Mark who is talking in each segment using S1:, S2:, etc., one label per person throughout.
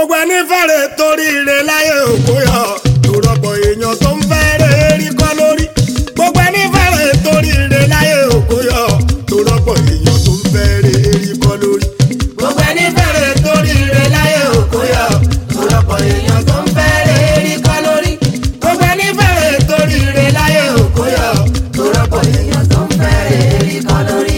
S1: gbogbo ẹni fẹ́rẹ̀ torí ire láyé òkú yọ tó rọpò èèyàn tó ń fẹ́rẹ̀ rí kọ́ lórí gbogbo ẹni fẹ́rẹ̀ torí ire láyé òkú yọ tó rọpò èèyàn tó ń fẹ́rẹ̀ rí kọ́ lórí.
S2: gbogbo ẹni fẹ́rẹ̀ torí ire láyé òkú yọ ọ̀pọ̀lọpọ̀ èèyàn tó ń fẹ́rẹ̀ rí kọ́ lórí. gbogbo ẹni fẹ́rẹ̀ torí ire láyé òkú yọ ọ̀pọ̀lọpọ̀ èèyàn tó ń fẹ́rẹ̀ rí kọ́ lórí.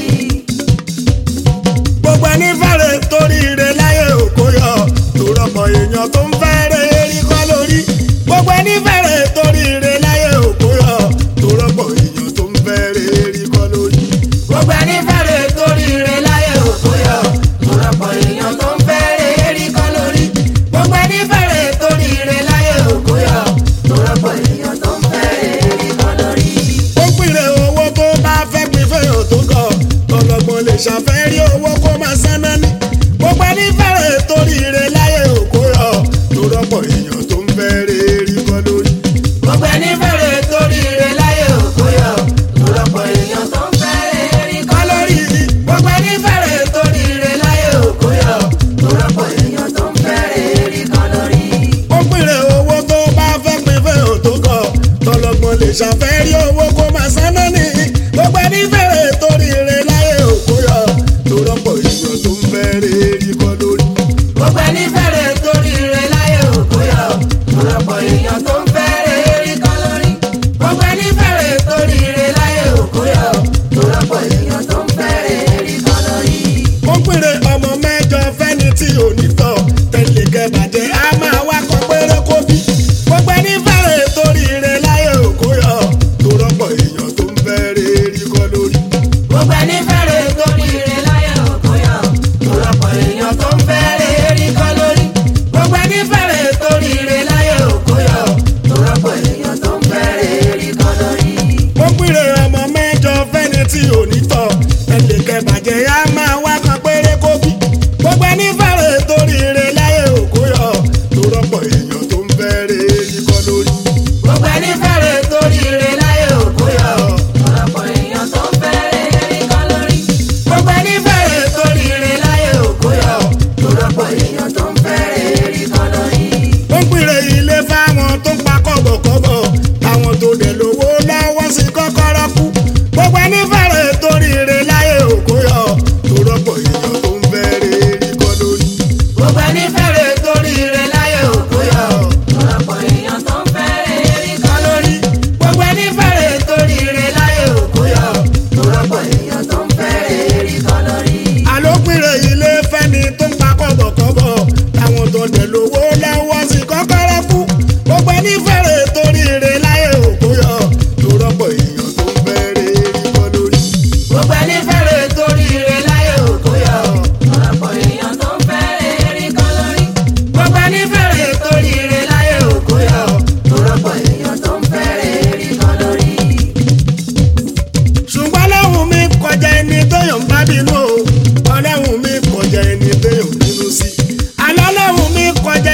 S1: gbogbo ẹni fẹ́rẹ̀ torí ire láyé òkú yọ tó rọpò èèyàn tó ń fẹ́rẹ̀ rí kọ́ lórí gbogbo ẹni fẹ́rẹ̀ torí ire láyé òkú yọ tó rọpò èèyàn tó ń fẹ́rẹ̀ rí kọ́ lórí.
S2: gbogbo ẹni fẹ́rẹ̀ torí ire láyé òkú yọ ọ̀pọ̀lọpọ̀ èèyàn tó ń fẹ́rẹ̀ rí kọ́ lórí. gbogbo ẹni fẹ́rẹ̀ torí ire láyé òkú yọ ọ̀pọ̀lọpọ̀ èèyàn tó ń fẹ́rẹ̀ rí kọ́ lórí.
S1: ó pìrè owó tó bá fẹ́ pín fẹ́yàn tó kọ̀ tọlọ́gbọ́n lè ṣàfẹ́rí owó kó máa sáná ní. gbogbo ẹni fẹ́rẹ̀ torí ire láyé òkú yọ tó rọ́pọ̀ èèyàn tó ń fẹ́rẹ̀ rí kọ́ lórí.
S2: gbogbo ẹni fẹ́rẹ̀ torí ire láyé òkú yọ ọ̀pọ̀lọpọ̀ èèyàn tó ń fẹ́rẹ̀ rí kọ́ lórí. gbogbo ẹni fẹ́rẹ̀ torí ire láyé òkú yọ ọ̀pọ̀lọpọ̀ èèyàn tó ń fẹ́rẹ̀ rí kọ́ lórí.
S1: ó pìrè owó tó bá fẹ́ pín fẹ́yàn tó kọ̀ tọlọ́gbọ́n lè ṣàfẹ́rí owó kó máa sáná ní. gbogbo ẹni fẹ́rẹ̀ torí ire láyé òkú yọ tó rọ́pọ̀ èèyàn tó ń fẹ́rẹ̀ rí kọ́ lórí.
S2: gbogbo ẹni fẹ́rẹ̀ torí ire láyé òkú yọ ọ̀pọ̀lọpọ̀ èèyàn tó ń fẹ́rẹ̀ rí kọ́ lórí. gbogbo ẹni fẹ́rẹ̀ torí ire láyé òkú yọ ọ̀pọ̀lọpọ̀ èèyàn tó ń fẹ́rẹ̀ rí kọ́ lórí.
S1: ó pèrè ọmọ mẹ́jọ fẹ́ni tí ò ní tọ́ tẹ̀lé kẹbàjẹ́ á máa wá kọ péré kó bí. gbogbo ẹni fẹ́rẹ̀ torí ire láyé òkú yọ tó rọ́pọ̀ èèyàn tó ń fẹ́rẹ̀ rí kọ́ lórí.
S2: gbogbo ẹni fẹ́rẹ̀ torí ire láyé òkú yọ ọ̀pọ̀lọpọ̀ èèyàn tó ń fẹ́rẹ̀ rí kọ́ lórí. gbogbo ẹni fẹ́rẹ̀ torí ire láyé òkú yọ ọ̀pọ̀lọpọ̀ èèyàn tó ń fẹ́rẹ̀ rí kọ́ lórí.
S1: ó pèrè ọmọ mẹ́jọ fẹ́ni tí ò ní tọ́ tẹ̀lé kẹbàjẹ́ á máa wá kọ péré kó bí. gbogbo ẹni fẹ́rẹ̀ torí ire láyé òkú yọ tó rọ́pọ̀ èèyàn tó ń fẹ́rẹ̀ rí kọ́ lórí.
S2: gbogbo ẹni fẹ́rẹ̀ torí ire láyé òkú yọ ọ̀pọ̀lọpọ̀ èèyàn tó ń fẹ́rẹ̀ rí kọ́ lórí. gbogbo ẹni fẹ́rẹ̀ torí ire láyé òkú yọ ọ̀pọ̀lọpọ̀ èèyàn tó ń fẹ́rẹ̀ rí kọ́ lórí.
S1: ó ń pèrè ilé fáwọn tó ń pa kọ́bọ̀kọ́bọ̀ táwọn tó dẹ̀ lówó lọ́wọ́ sí kọ́kọ́rọ́ kú gbogbo ẹni fẹ́rẹ̀ torí ire láyé òkú yọ tó rọ́pò èèyàn tó ń fẹ́rẹ̀ rí kọ́ lórí.
S2: gbogbo ẹni fẹ́rẹ̀ torí ire láyé òkú yọ ọ̀pọ̀lọpọ̀ èèyàn tó ń fẹ́rẹ̀ rí kọ́ lórí. gbogbo ẹni fẹ́rẹ̀ torí ire láyé òkú yọ ọ̀pọ̀lọpọ̀ èèyàn tó ń fẹ́rẹ̀ rí kọ́ lórí.
S1: àlópìnrè ilé fẹ́ni tó ń pa kọ́bọ̀kọ́bọ̀ táwọn tó dẹ̀ lówó lọ́wọ́ sí kọ́kọ́rọ́ kú gbogbo ẹni fẹ́rẹ̀ torí ire láyé òkú yọ tó rọ́pò èèyàn tó ń fẹ́rẹ̀ rí kọ́ lórí.
S2: gbogbo ẹni fẹ́rẹ̀ torí ire láyé òkú yọ ọ̀pọ̀lọpọ̀ èèyàn tó ń fẹ́rẹ̀ rí kọ́ lórí. gbogbo ẹni fẹ́rẹ̀ torí ire láyé òkú yọ ọ̀pọ̀lọpọ̀ èèyàn tó ń fẹ́rẹ̀ rí kọ́ lórí.
S1: ṣùgbọ́n ọlọ́run mi kọjá ẹni tóyàn bá bínú o ọlọ́run mi kọjá ẹni tóyàn bínú sí. àlọ́ ọlọ́run mi kọjá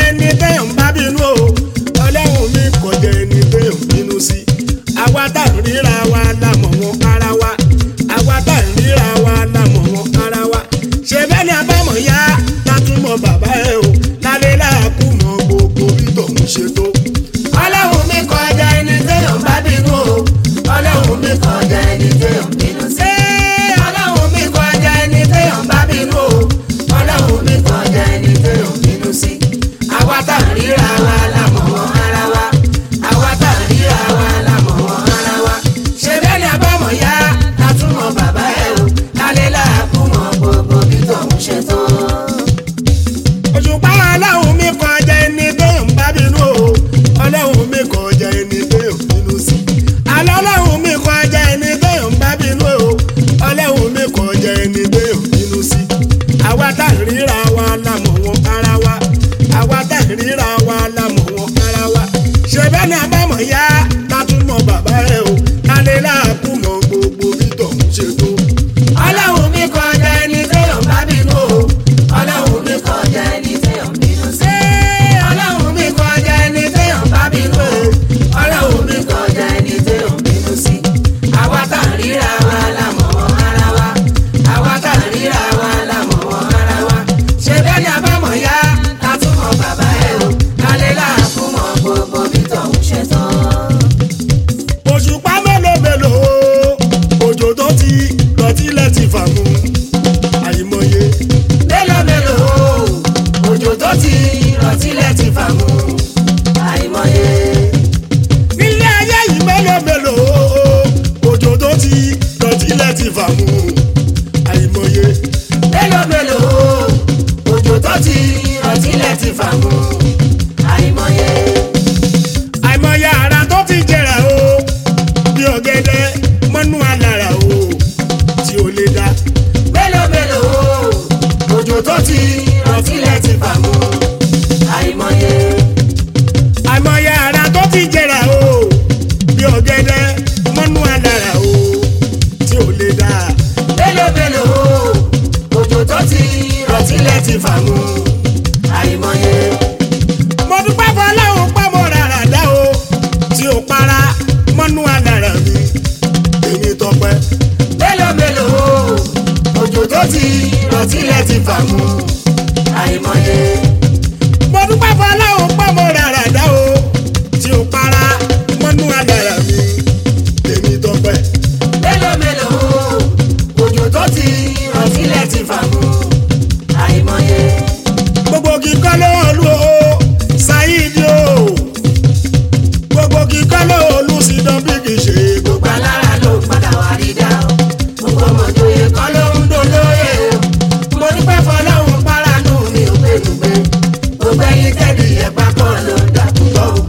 S2: ti rọ̀ tilẹ̀ ti fà mú àìmọye.
S1: nílé ayé yìí mélòó mélòó òjò tó ti dọ̀tílẹ̀ ti fà mú àìmọye.
S2: mélòó mélòó òjò tó ti rọ̀ tilẹ̀ ti fà mú àìmọye.
S1: àìmọye ara tó ti jẹrà o bí ọ̀gẹ̀dẹ̀ mọ́nú alára o tí ó lè dá.
S2: mélòó mélòó òjò tó ti rọ̀ tilẹ̀ ti fà mú àìmọye.
S1: àìmọye ara tó ti jẹrà o bí ọ̀gẹ̀dẹ̀ mọ́nú alára o tí ó lè dá.
S2: mélòó mélòó òjò tó ti rọ̀ tilẹ̀ ti fà mú àìmọye.
S1: mo dúpẹ́ fọlọ́run pé mo rárá dá o tí ó para mọ́nú alára mi èmi tọpẹ́.
S2: mélòó mélòó òjò tó ti rọ̀ tilẹ̀ ti fà mú àìmọye.
S1: mo dúpẹ́ fọlọ́run pé mo rárá dá o tí ó para mọ́nú alára mi èmi tọpẹ́.
S2: mélòó mélòó òjò tó ti rọ̀ tilẹ̀ ti fà mú àìmọye.
S1: gbogbo kíkọ́ ló olú o ṣáídì o gbogbo kíkọ́ ló olú sí dánbí kì í ṣe gbogbo.
S2: gbogbo alára ló ń padà wá rí dá o gbogbo ọmọdéyẹ kọ́ ló ń dolóye o mo dúpẹ́ fọlọ́run páránù mi ò gbẹ̀dùgbẹ gbogbo ẹyin tẹ́lẹ̀ ẹ̀pá kan ló ń dà púpọ̀ o.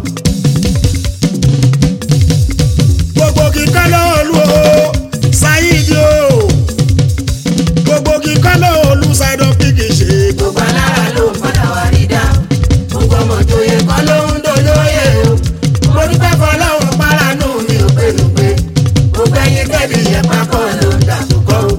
S1: gbogbo kíkọ́ ló olú o ṣáídì o gbogbo kíkọ́ ló olú sí dánbí kì í ṣe gbogbo.
S2: gbogbo alára ló ń padà wá rí dá o gbogbo ọmọdéyẹ kọ́ ló ń dolóye o mo dúpẹ́ fọlọ́run páránù mi ò gbẹ̀dùgbẹ gbogbo ẹyin tẹ́lẹ̀ ẹ̀pá kan ló ń dà púpọ̀ o.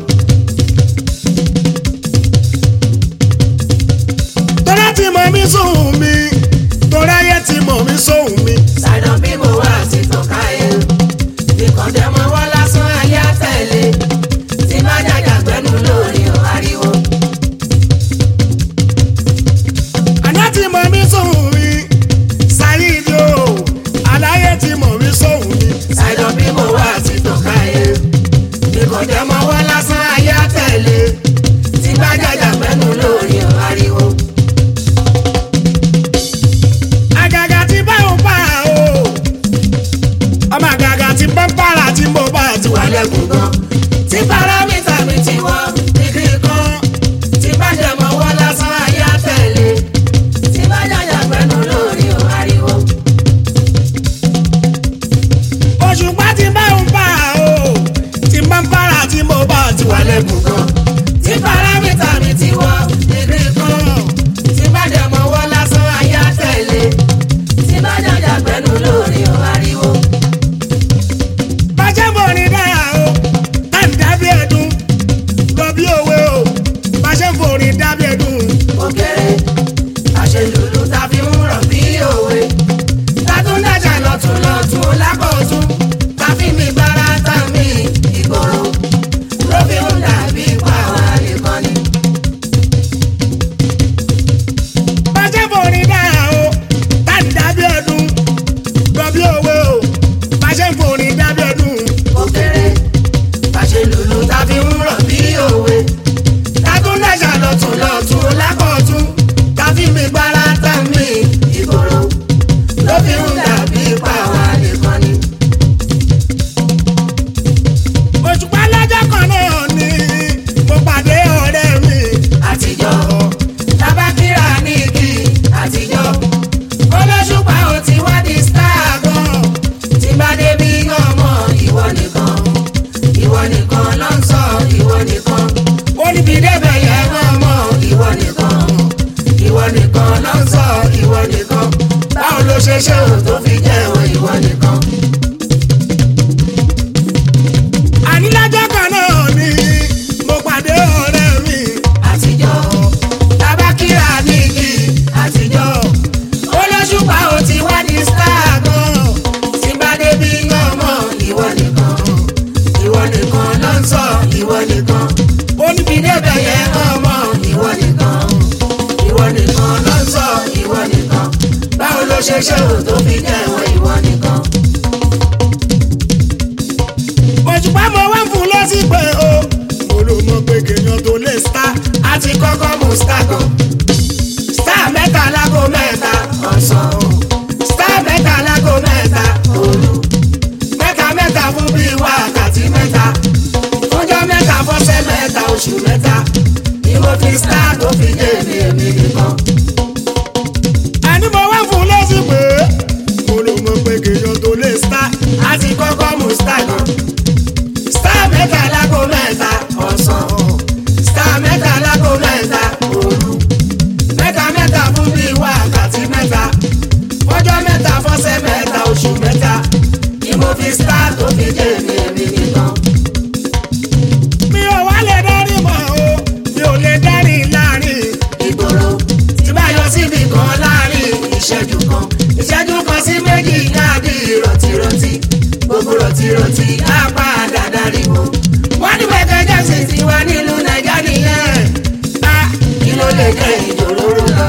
S1: tọ́lá ti mọ̀ mí sóhun mi tọ́lá yẹ ti mọ̀ mí sóhun mi.
S2: Ṣàìdán bí mo wà ti tàn káyé. Ìkọ̀dẹ́ mọ wọ́n lásán ayé àtẹ̀lé. Tí má jàjà gbẹ́nu lórí ọ̀ ariwo.
S1: àná ti mọ̀ mí sóhun mi ṣáídì o àlàyé ti mọ̀ mí sóhun mi.
S2: Ṣàìdán bí mo wà ti tàn káyé. Ìkọ̀dẹ́ mọ wọ́n lásán ayé àtẹ̀lé. Tí má jàjà gbẹ́nu lórí ọ̀ ariwo.
S1: àgàgà tí bá ń pa o ọmọ àgàgà tí bá ń para tí mo bá ti wà lẹ́kùn gan.
S2: Tí paramítà mi ti wọ́n dígí kan. Tí má jẹ mọ wọ́n lásán ayé àtẹ̀lé. Tí má jàjà gbẹ́nu lórí ọ̀ ariwo.
S1: òṣùpá tí bá ń pa o tí bá ń para tí mo bá ti wà lẹ́kùn gan.
S2: tí paramítà mi ti wọ dígí kan tí bá dẹ̀ mọ́ wọ́n lásán ayé àtẹ̀lé tí bá jàjà gbẹ́nu lórí ọ̀ ariwo.
S1: bàjẹ́ bò ní dára o táì dábí ẹ̀dùn lọ bí òwe o bàjẹ́ bò ní dábí ẹ̀dùn.
S2: ó kéré àṣelùlù ta fi ń rọ̀ bí òwe látúndájà lọ́tún lọ́tún lákọ̀ọ́tún ta fi mi bára tá mi ìgboro ló fi ń dàbí pàwọn àlekọ́ ni.
S1: bàjẹ́ bò ní dára o táì dábí ẹ̀dùn lọ bí òwe o bàjẹ́ bò ní dábí ẹ̀dùn.
S2: ó kéré àṣelùlù ta fi ń rọ̀ bí òwe látúndájà lọ́tún lọ́tún lákọ̀ọ́tún ta fi mi bára tá mi ìgboro ló fi ń dàbí pàwọn àlekọ́ ni.
S1: òṣùpá lọ́jọ́ kan náà ni mo pàdé ọ̀rẹ́ mi.
S2: àtijọ́ tabakira ní igi àtijọ́ olóṣùpá ò ti wá di star gan tí bá débi ọmọ ìwọ nìkan ìwọ nìkan ló ń sọ ìwọ nìkan ó níbi débẹ̀ yẹn ọmọ ìwọ nìkan ìwọ nìkan ló ń sọ ìwọ nìkan báwo ló ṣe ṣe ò tó fi jẹ́ ìwọ nìkan.
S1: àní lọ́jọ́ kan náà ni mo pàdé ọ̀rẹ́ mi.
S2: àtijọ́ tabakira ní igi àtijọ́ olóṣùpá ò ti wá di star gan tí bá débi ọmọ ìwọ nìkan ìwọ nìkan ló ń sọ ìwọ nìkan ó níbi débẹ̀ yẹn ọmọ ìwọ nìkan ìwọ nìkan ló ń sọ ìwọ nìkan báwo ló ṣe ṣe ò tó fi jẹ́ ìwọ ìwọ nìkan.
S1: òṣùpá mo wá ń fún lọ́sí pé o mo ló mọ pé kéèyàn tó lè star
S2: a ti kọ́kọ́ mú star kan star mẹ́ta fi dé mi èmi nìkan.
S1: àní mo wá fún lẹ́sìn pé mo ló mọ̀ pé kéèyàn tó lè star
S2: a ti kọ́kọ́ mú star gan. star mẹ́ta lágbo mẹ́ta ọ̀sán. star mẹ́ta lágbo mẹ́ta òru. mẹ́ta mẹ́ta fún bíi wákàtí mẹ́ta. fọ́jọ́ mẹ́ta fọ́sẹ̀ mẹ́ta oṣù mẹ́ta. ni mo fi star tó fi dé mi èmi nìkan.
S1: mi ò wá lè dárí mọ́ o mi ò lè dárí láàrin
S2: ìgboro tí bá yọ síbi kan láàrin ìṣẹ́jú kan ìṣẹ́jú kan sí méjì dábì rọ̀tìrọ̀tì gbogbo rọ̀tìrọ̀tì á padà dariwo. wọ́n ní Michael Jackson ti wá nílùú nàìjíríà nìyẹn á kí ló lè jẹ́ ìjòróró lọ.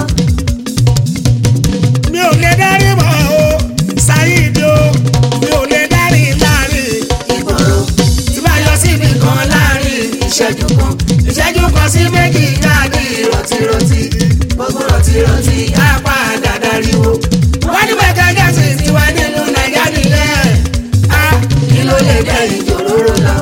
S1: mi ò lè dárí mọ́ o Saheed o mi ò lè dárí láàrin
S2: ìgboro tí bá yọ síbi kan láàrin ìṣẹ́jú kan ìṣẹ́jú kan sí méjì dábì rọ̀tìrọ̀tì gbogbo rọ̀tìrọ̀tì á padà dariwo. wọ́n ní Michael Jackson ti wá nílùú nàìjíríà nìyẹn á kí ló lè jẹ́ ìjòróró lọ.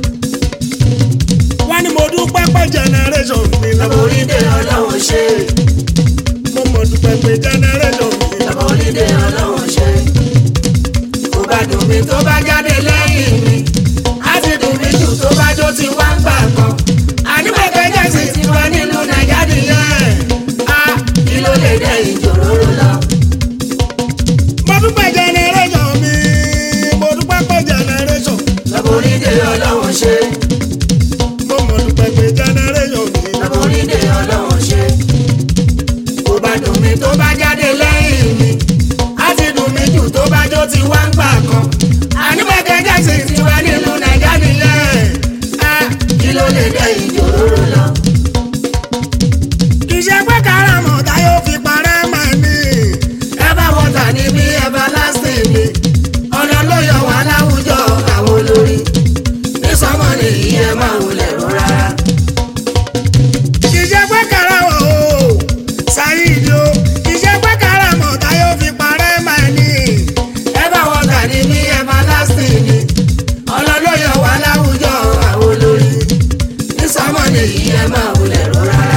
S1: wọ́n ní mo dúpẹ́ pé generation mi lọ́wọ́
S2: Lọ́bọ̀rídé ọlọ́run ṣe.
S1: mo mọ̀ dúpẹ́ pé generation mi lọ́wọ́
S2: Lọ́bọ̀rídé ọlọ́run ṣe. Kò bá dùn mí tó bá jáde lẹ́yìn mi. Á ti dùn mí jù tó bá jó ti wá ń gbà kan. Àníbẹ̀kẹ́ Jẹ́sì ti wá nílùú Nàìjíríà nìyẹn. Á kí ló lè dẹ ìjòróró lọ?
S1: mo dúpẹ́ generation mi mo dúpẹ́ pé generation
S2: Lọ́bọ̀rídé ọlọ́run ṣe.
S1: mo mọ̀ dúpẹ́ pé generation mi lọ́wọ́
S2: Lọ́bọ̀rídé ọlọ́run ṣe. Kò bá dùn mí tó bá jáde lẹ́yìn mi. Á ti dùn mí jù tó bá jó ti wá ń gbà kan. Àníbẹ̀kẹ́ Jẹ́sì ti wá nílùú Nàìjíríà nìyẹn. Á kí ló lè dẹ ìjòróró lọ?
S1: kì í ṣe pé karamọ̀ táyọ̀ fi parẹ́ mọ́ ni
S2: Ever water ni bí everlasting ni. Ọ̀nà ló yọ wá láwùjọ àwọn olórí. Ní sọ́mọ́ ni ìyẹn máa wulẹ̀ rú rárá.
S1: kì í ṣe pé karamọ̀ o Saheed o kì í ṣe pé karamọ̀ táyọ̀ fi parẹ́ mọ́ ni
S2: Ever water ni bí everlasting ni. Ọ̀nà ló yọ wá láwùjọ àwọn olórí. Ní sọ́mọ́ ni ìyẹn máa wulẹ̀ rú rárá.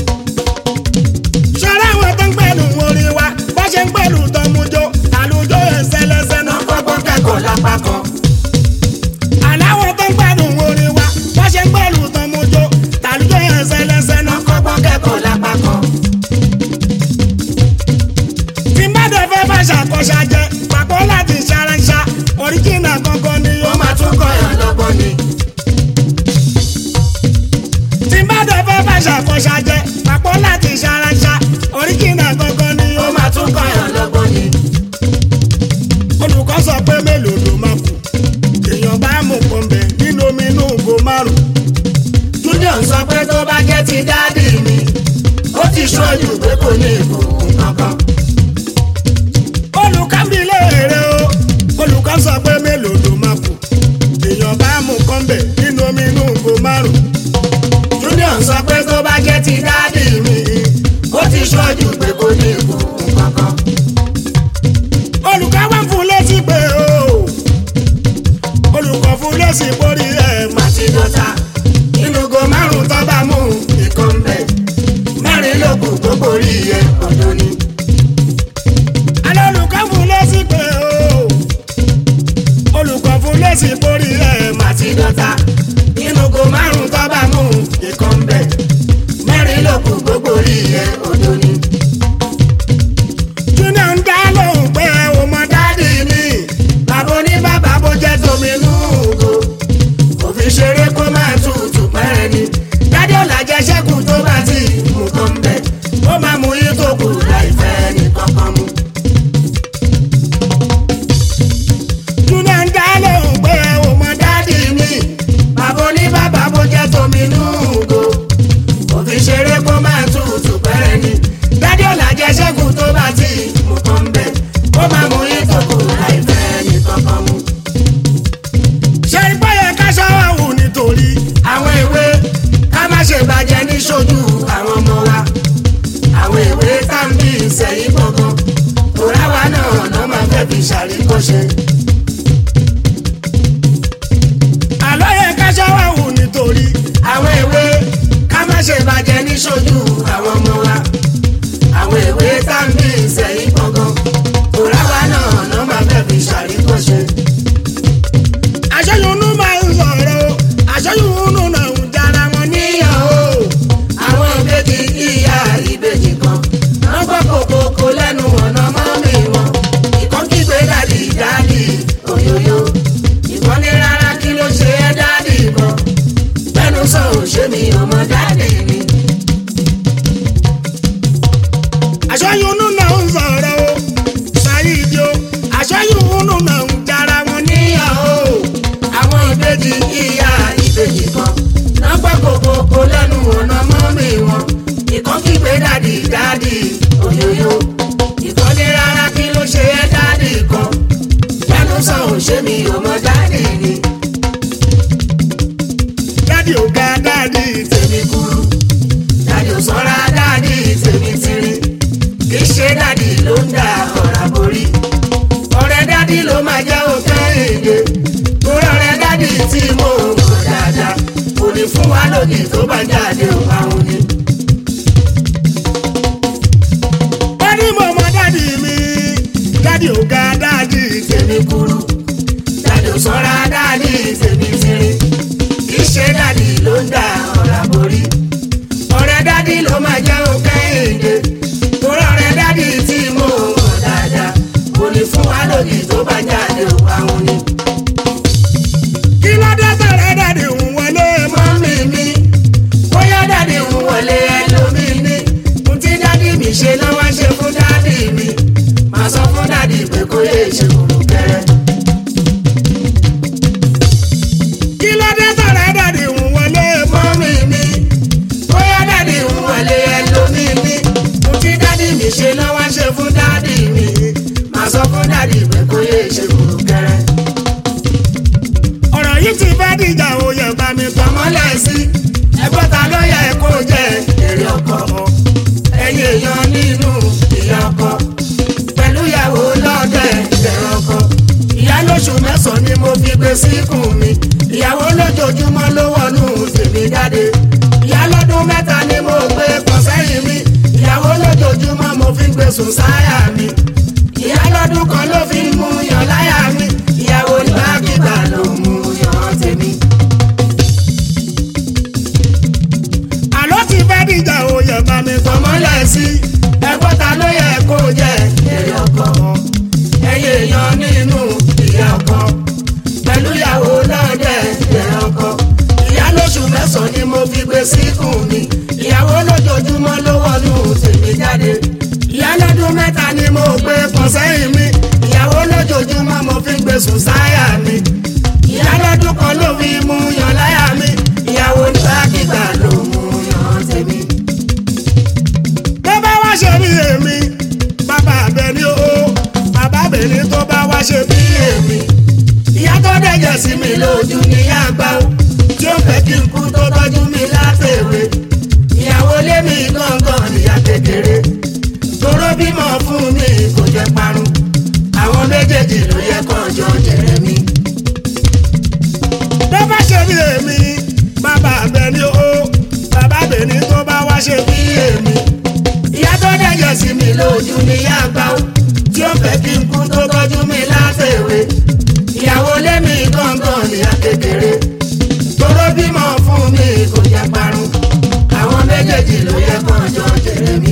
S1: ṣọ́ra àwọn tó ń pẹ̀lú orin wa bó ṣe ń pẹ̀lú tọmujó àlùjọ ẹsẹ̀lẹsẹ̀ náà
S2: Wọ́n kọ́kọ́ kẹ́kọ̀ọ́ lápá kan.
S1: aláwọ̀ tó ń pẹ̀lú orin wa bó ṣe ń pẹ̀lú tọmujó àlùjọ ẹsẹ̀lẹsẹ̀ náà
S2: Wọ́n kọ́kọ́ kẹ́kọ̀ọ́ lápá kan.
S1: tí n bá dẹ̀ fẹ́ bá ṣàkóṣà jẹ pàpọ̀ láti ṣaranṣa oríjìnà kankan ni
S2: Ó
S1: yóò
S2: máa tún kọ̀yàn lọ́gbọ́n ni.
S1: tí n bá dẹ̀ fẹ́ bá ṣàkóṣà jẹ pàpọ̀ láti ṣaranṣa oríjìnà kankan ni
S2: Ó
S1: yóò
S2: máa tún kọ̀yàn lọ́gbọ́n ni.
S1: olùkọ́ sọ pé mélòó ló máa kù èèyàn bá mú pọ̀nbẹ nínú omi inú ògo márùn
S2: Júnior sọ pé tó bá jẹ́ ti dáàdì mi, ó ti ṣojú pé kò ní ìbùkún kankan.
S1: olùkọ́ mi léèrè o olùkọ́ sọ pé mélòó ló máa kù èèyàn bá mú pọ̀nbẹ nínú omi inú ògo márùn
S2: Júnior sọ pé tó bá jẹ́ ti dáàdì mi, ó ti ṣojú pé kò ní ìbùkún kankan.
S1: olùkọ́ wá fún létí pé o olùkọ́ fún lésì borí ẹ̀ mà
S2: Màtí dọ́ta, inú go márùn-ún tó bá mú ìkan bẹ̀. Mẹ́rin ló kù gbogbo orí ẹ̀ ọ̀dọ́ ni.
S1: alẹ́ olùkọ́ fún lésì pé o olùkọ́ fún lésì borí ẹ̀ mà
S2: Màtí dọ́ta, inú go márùn-ún tó bá mú ìkan bẹ̀. Mẹ́rin ló kù gbogbo orí ẹ̀ ọ̀dọ́ ni.
S1: junior ń dá lóhùn pé o mọ dáàdì mi
S2: bàbá ní bàbá bó jẹ́ tómi lúùgò òfin ṣeré kó máa tutù pẹ́rẹ́ ni dádé ọ̀la jẹ́ ṣẹ́kù tó bá ti mú kan bẹ̀ ó máa mú yín tó kù láì fẹ́ ní kankan mú.
S1: junior ń dá lóhùn pé o mọ dáàdì
S2: dádì mi bàbá ní bàbá bó jẹ́ tómi lúùgò òfin ṣeré kó máa tutù pẹ́rẹ́ ni dádé ọ̀la jẹ́ ṣẹ́kù tó bá ti mú kan bẹ̀ ó máa mú yín tó kù láì fẹ́ ní kankan mú.
S1: ṣe ipá yẹ ká ṣọ́wọ́ wù nítorí
S2: àwọn ìwé ká má ṣe bàjẹ́ ní ṣojú àwọn ọmọ wa àwọn ìwé tá ń bí ìsẹ̀yìn gbọ̀ngàn tòrá wa náà ọ̀nà máa fẹ́ fi ṣàríkọ́ṣe.
S1: àlọ́ yẹ ká ṣọ́wọ́ wù nítorí
S2: àwọn ìwé ká má ṣe bàjẹ́ ní ṣojú àwọn ṣe dádì ló ń da ọ̀rá borí ọ̀rẹ́ dádì ló máa jẹ́ òkè èdè torí ọ̀rẹ́ dádì tí mo mọ̀ dáadáa kò ní fún wa lòdì tó bá jáde ò àwọn ni.
S1: wọ́n ní mo mọ dádì mi dádì ò ga dádì
S2: tèmi kúrú dádì ò sọ́ra dádì tèmi tiri kì í ṣe dádì ló ń da ọ̀rá borí ọ̀rẹ́ dádì ló máa jẹ́ òkè èdè torí ọ̀rẹ́ dádì tí mo mọ̀ dáadáa kò ní fún wa lòdì tó bá jáde ò àwọn ni.
S1: kí ló dé tẹ̀rẹ̀ dádì ń wọlé mọ́
S2: mọ́mí mi bóyá dádì ń wọlé ẹlòmí ní mo ti dádì mi ṣe lọ́wọ́ ṣe fún dádì mi màá sọ fún dádì pé kó lè ṣe kùrùkẹrẹ.
S1: kí ló dé tẹ̀rẹ̀ dádì ń wọlé mọ́
S2: mọ́mí mi bóyá dádì ń wọlé ẹlòmí ní mo ti dádì mi ṣe lọ́wọ́ ṣe fún dádì mi màá sọ fún dádì pé kó lè ṣe kùrùkẹrẹ.
S1: ọ̀rọ̀ yìí ti fẹ́ dìjà òye bá mi tọ́
S2: tọmọlẹ̀ sí ẹgbọ́n ta ló yẹ kó jẹ èrè ọkọ ẹ̀yin èèyàn nínú ìyá ọkọ pẹ̀lú ìyàwó lọ́dẹ̀ ẹ̀rọ ọkọ ìyá lóṣù mẹ́sàn-án ni mo fi gbé síkùn mi ìyàwó lójoojúmọ́ ló wọnú tèmi jáde ìyá lọ́dún mẹ́ta ni mo gbé pọ̀ sẹ́yìn mi ìyàwó lójoojúmọ́ mo fi gbé sùn sáyà mi ìyá lọ́dún kan ló fi mú yàn láyà mi ìyàwó nígbàkigbà ló mú yàn tèmi.
S1: àlọ́ ti fẹ́ dìjà òye bá mi tọ́
S2: tọmọlẹ̀ sí ẹgbọ́n ta ló yẹ kó jẹ èrè ọkọ ẹyẹ èèyàn nínú ìyá ọkọ pẹ̀lú ìyàwó lọ́dẹ̀ èrè ọkọ ìyá lóṣù mẹ́sàn-án ni mo fi gbé síkùn mi ìyàwó lójoojúmọ́ ló wọnú tèmi jáde ìyá lọ́dún mẹ́ta ni mo gbé pọ̀ sẹ́yìn mi ìyàwó lójoojúmọ́ mo fi gbé sùn sáyà mi ìyá lọ́dún kan ló fi mú yan láyà mi ìyàwó nígbàkigbà ló mú yan tèmi.
S1: tó bá wá ṣe bí èmi bàbá Àbẹ̀ní o bàbá Àbẹ̀ní tó bá wá ṣe bí èmi
S2: ìyá tó dẹ̀jẹ̀ sí mi lójú ní àgbà ó tí ó fẹ́ kí n kú tó tọ́jú mi látẹ̀wé ìyàwó lé mi gángan níyà kékeré toró bímọ fún mi kò jẹ́ parun àwọn méjèèjì ló yẹ kó jọ jẹrẹ mi.
S1: tó bá ṣe bí èmi bàbá Àbẹ̀ní o bàbá Àbẹ̀ní tó bá wá ṣe bí èmi
S2: ìyá tó dẹ̀jẹ̀ sí mi lójú ní àgbà ó tí ó fẹ́ kí n kú tó tọ́jú mi látẹ̀wé ìyàwó lé mi gángan níyà kékeré toró bímọ fún mi kò jẹ́ parun àwọn méjèèjì ló yẹ kó jọ jẹrẹ mi.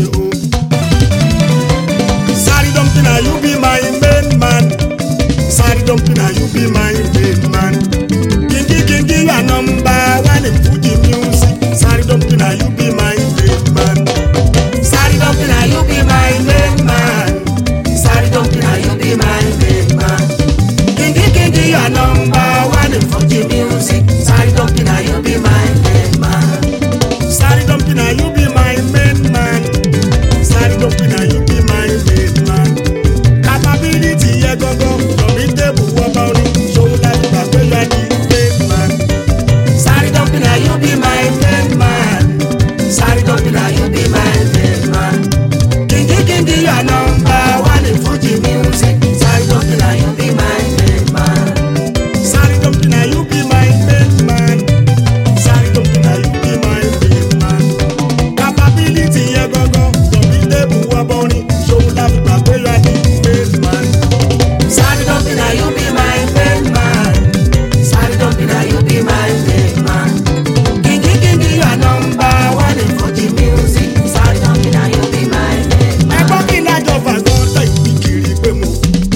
S1: Sorry dumping na you be my main man Sorry dumping na you be my main man Kingi kingi you are number one in Fuji music Sorry dumping na you be my main man
S2: Sorry, dumping, now you be my main man. Sorry, dumping, now you be my main man. Kingi, kingi, you are number one in funky music. Sorry, dumping, now you be my main man.
S1: Sorry dumping na you be my main man Sorry dumping na you be my main man Capability yẹ gangan Lọ́mí tébù wọ́pọ̀ orin Ṣòwò láti gbà pé you are the main man
S2: Sorry, dumping, now you be my main man. Sorry, dumping, now you be my main man. Kingi, kingi, you are number one in funky music. Sorry, dumping, now you be my main man.
S1: Sorry dumping na you be my main man Sorry dumping na you be my main man Capability yẹ gangan Lọ́mí tébù wọ́pọ̀ orin Ṣòwò láti gbà pé you are the main man
S2: Sorry, dumping, now you be my main man. Sorry, dumping, now you be my main man. Kingi, kingi, you are number one in funky music. Sorry, dumping, now you be my main man.
S1: ẹgbọ́n kí lájọ fàgbọ́n tẹ̀ ìpín kiri pé mo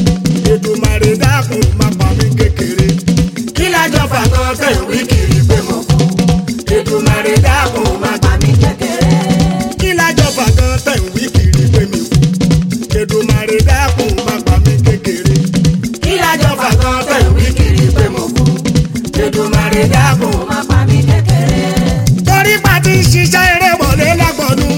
S1: Èdùmàrè dákun má pa mí kékeré.
S2: Kí lájọ fàgọ́ tẹ̀ wí kiri pé mo kú? Èdùmàrè dákun má gbà mí kékeré.
S1: kí lájọ fàgán tẹ̀ ń wí kiri pé mi kú Èdùmàrè dákun má pa mí kékeré.
S2: Kí lájọ fàgọ́ tẹ̀ wí kiri pé mo kú? Èdùmàrè dákun má gbà mí kékeré.
S1: torí pa ti ń ṣiṣẹ́ eré bọ̀lé lágbọ̀dún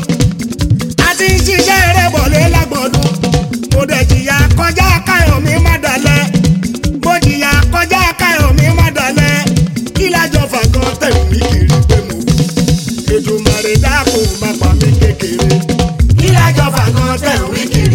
S1: a ti ń ṣiṣẹ́ eré bọ̀lé lágbọ̀dún mo dẹ̀ jìyà kọjá káyọ̀ mi má dalẹ̀ mo jìyà kọjá káyọ̀ mi má dalẹ̀ kí lájọ fàgán tẹ̀ ń wí kiri pé mo kú Èdùmàrè dákun má pa mí kékeré.
S2: Kí lájọ fàgọ́ tẹ̀ wí kiri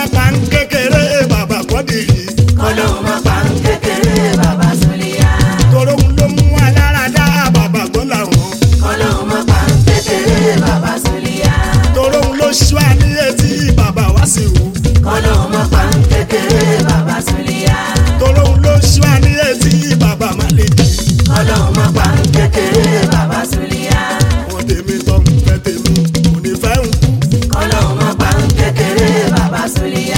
S1: pa ń kékeré bàbá kọ́dìrì
S2: kọ́lọ́hún má pa ń kékeré bàbá súlíyà.
S1: toróhun ló mú aláradá bàbá gbọ́n làwọn
S2: kọ́lọ́hún má pa ń kékeré bàbá súlíyà.
S1: toróhun ló ṣú àníyé tí bàbá wá sí wù
S2: kọ́lọ́hún má pa ń kékeré bàbá súlíyà.
S1: toróhun ló ṣú àníyé tí bàbá má lè jì
S2: kọ́lọ́hún má pa ń kékeré bàbá súlíyà.
S1: wọn tèmi tọ́ ń fẹ́ tèmi kò ní fẹ́ ń kú
S2: kọ́lọ́hún má pa ń kékeré bàbá súlíyà.